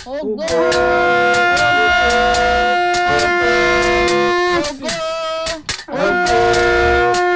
ògo ògo ògo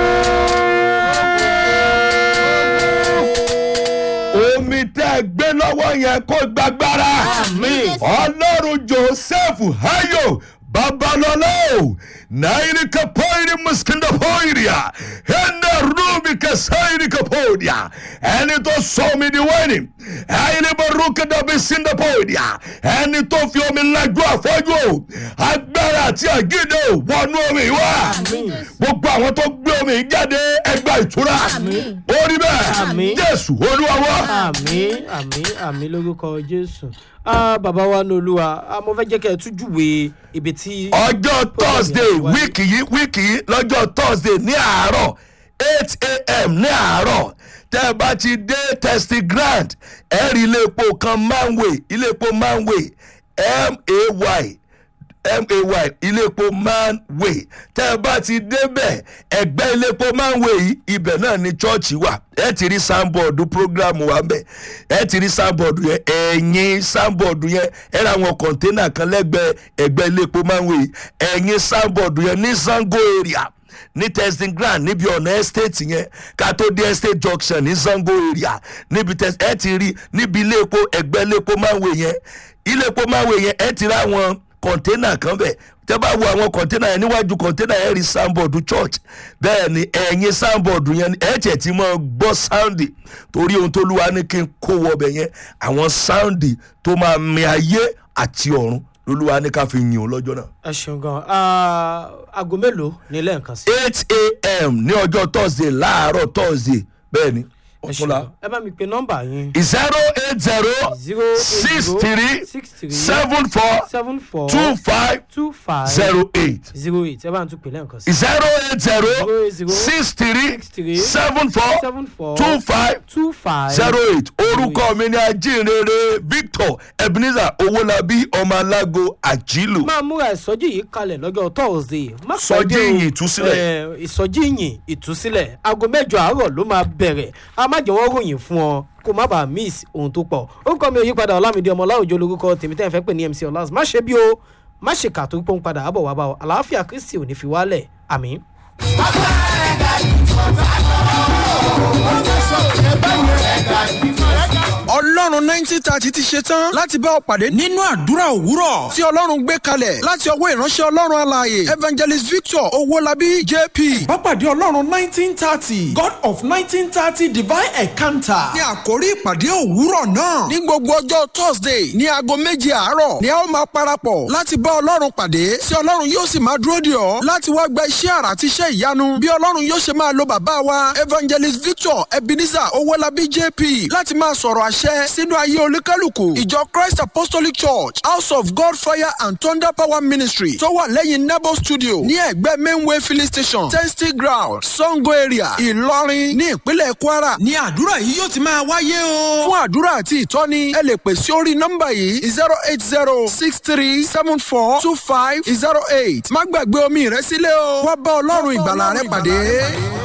omi tẹ́ ẹ gbé lọ́wọ́ yẹn kó gbàgbára Àmín. ọlọ́run joseph hayo babalọ́lá o náírà kapoiri muskinda poiria ẹnna rúbi kasairi kapoiria ẹni tó sọ omi di wẹ́ni ẹni baruka dàbí sinda poiria ẹni tó fi omi lajú àfọ́jú o agbára àti àgídé o wọnú omi wá Àmín. gbogbo àwọn tó gbé omi yìí jáde ẹgbà ìtura Àmín. orí bẹ́ẹ̀ Àmín. jésù olúwa wá. àmì àmì àmì lórúkọ jésù ah, bàbá wa ní olúwa ah, mo fẹ́ jẹ́ kẹ́ ẹ tún júwe ibi tí. ọjọ́ thursday wáyé. wíìkì yìí wíìkì yìí lọ́jọ́ thursday ní àárọ̀ eight a.m. ní àárọ̀ tẹ́ ẹ bá ti dé testy grand ẹ rí ilé epo kan manway ilé epo manway m-a-y may ilé epo manway tẹ́ ẹ bá ti débẹ̀ ẹgbẹ́ ilé epo manway yìí ibẹ̀ náà ni chọ́ọ̀chì wà ẹ ti rí sanbọọdù programu wa mbẹ ẹ ti rí sanbọọdù yẹn ẹ̀yìn sanbọọdù yẹn ẹ ra àwọn kọ̀ńténà kan lẹ́gbẹ̀ẹ́ ẹgbẹ́ ilé epo manway yìí ẹ̀yìn sanbọọdù yẹn ní sango area ní testing ground níbi ọ̀nà estate yẹn ká tó dé estate junction ní sango area níbi test ẹ ti rí níbi ilé epo ẹgbẹ́ ilé epo manway yẹn ilé epo manway yẹn ẹ ti rí àwọn kọ̀ńténà kan bẹ̀ tẹ́ bá wo àwọn kọ̀ńténà yẹn níwájú kọ̀ńténà yẹn rí sáńbọ̀dù church bẹ́ẹ̀ ni ẹ̀yìn sáńbọ̀dù yẹn ni ẹ̀ tiẹ̀ ti máa gbọ́ sáùndì torí ohun tó lúwa ní kí n kó wọbẹ̀ yẹn àwọn sáùndì tó máa mi ayé àti ọ̀run lolúwa ní ká fi yìn ó lọ́jọ́ náà. ẹ ṣeun gan ah, aago mélòó ní lẹ́ẹ̀kan sí. eight a.m. ní ọjọ́ thursday láàárọ̀ thursday bẹ́ẹ̀ ni ẹ ọ̀túnla ṣeun ẹ bá mi pe nọ́mbà yín. zero eight zero zero eight six zero three six three seven four seven four two five two five zero eight. zero eight ẹ bá ń tún pè lẹ́ẹ̀kan sí. zero eight zero zero six three six three seven four seven four two five two five zero eight orúkọ mi ni ajínrere victor ebenezer owólabí ọmọ alágo àjílù máa múra ìsọjí yìí kalẹ̀ lọ́jọ́ thursday. má Ìsọjí pẹ́ dé o. ìyìn ìtúsílẹ̀. Eh, ìsọjí ìyìn ìtúsílẹ̀ aago mẹ́jọ àárọ̀ ló máa bẹ̀rẹ̀ a má jẹ́ wọ́n ròyìn fún ọ kó má bàa miss ohun tó pọ̀ orúkọ mi ò yípadà ọlámídé ọmọ ọláòjó lórúkọ tèmi tẹ́ ẹ fẹ́ pè ní mc ọlás má ṣe bí o má ṣe kà tó pọ́n padà àbọ̀ wá bá ọ àlàáfíà kristi ò ní fi wálẹ̀ àmín. ọlọ́run nineteen thirty ti ṣe tán láti bá ọ pàdé nínú àdúrà òwúrọ̀ tí ọlọ́run gbé kalẹ̀ láti ọwọ́ ìránṣẹ́ ọlọ́run alààyè evangelist victor owólabí jp. Bápàdé Ọlọ́run nineteen thirty God of nineteen thirty divine encounter. ní àkórí ìpàdé òwúrọ̀ náà ní gbogbo ọjọ́ thursday ní aago méje àárọ̀ ni a ó máa parapọ̀ láti bá ọlọ́run pàdé tí ọlọ́run yóò sì máa dúró dè ọ́ láti wá gba iṣẹ́ àrà àti iṣẹ́ ìyanu bí ọlọ́run yóò ṣe máa lo bàbá wa evangelist victor ebenezer owólabí jp láti máa sọ̀rọ̀ àṣẹ sínú ayé olúkálùkù ìjọ christ apostolic church house of god fire and thunder power ministry tó wà lẹ́yìn nebo studio ní ẹ̀gbẹ́ mainway filling station testing ground sango area ìlọrin ní ìpínlẹ̀ kwara ní àdúrà yìí yóò ti máa wáyé o. fún àdúrà àti ìtọ́ni ẹ lè pè sí orí nọ́mbà yìí zero eight zero six three seven four two five zero eight má gbàgbé omi rẹ sílé o wá bá ọlọ́run ìgbàlà rẹ pàdé.